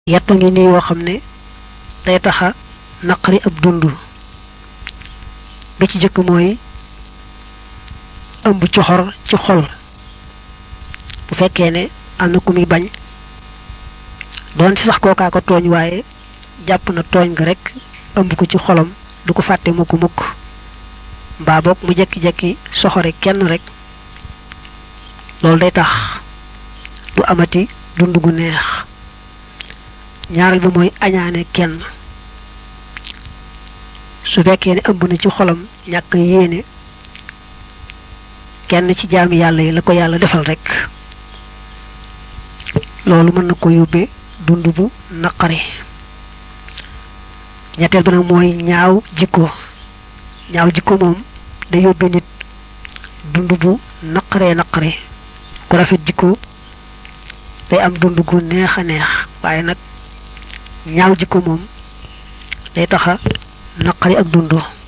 yett ngi nii yoo xam ne day taxa naqari ab dund bi ci jëkk mooy ëmb coxor ci xol bu fekkee ne am na ku muy bañ doon ci sax kookaa ko tooñ waaye jàpp na tooñ nga rek ëmb ko ci xolam du ko fàtte mukk mukk mbaa boog mu jekki-jekki soxore kenn rek loolu day tax du amati dund gu neex ñaareel bi mooy añaane kenn su fekkee ne ëmb na ci xolam ñàkk yéene kenn ci jaami yàlla yi la ko yàlla defal rek loolu mën na ko yóbbee dund bu naqari ñetteel bi nag mooy ñaaw jikko ñaaw jikko moom day yóbbee nit dund bu naqaree naqari ku rafet jikko day am dund gu neex a neex waaye nag ñaaw jikko moom day taxa naqari ak dund